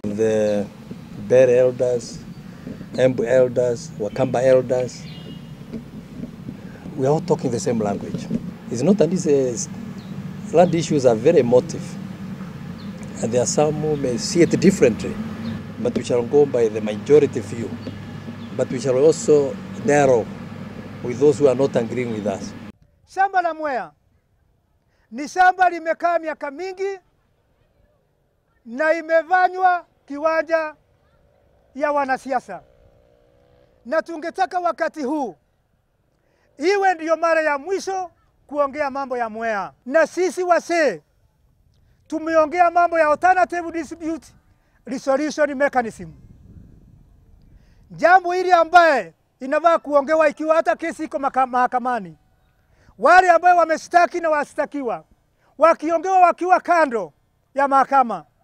The Bere elders, Embu elders, Wakamba elders, we are all talking the same language. It's not that these land issues are very emotive, and there are some who may see it differently, but we shall go by the majority view. But we shall also narrow with those who are not agreeing with us. Shamba la Mwea ni shamba limekaa miaka mingi na imefanywa kiwanja ya wanasiasa, na tungetaka wakati huu iwe ndiyo mara ya mwisho kuongea mambo ya Mwea, na sisi wasee tumeongea mambo ya alternative dispute resolution mechanism, jambo hili ambaye inafaa kuongewa ikiwa hata kesi iko maka- mahakamani. Wale ambao wamestaki na wastakiwa wakiongewa wakiwa kando ya mahakama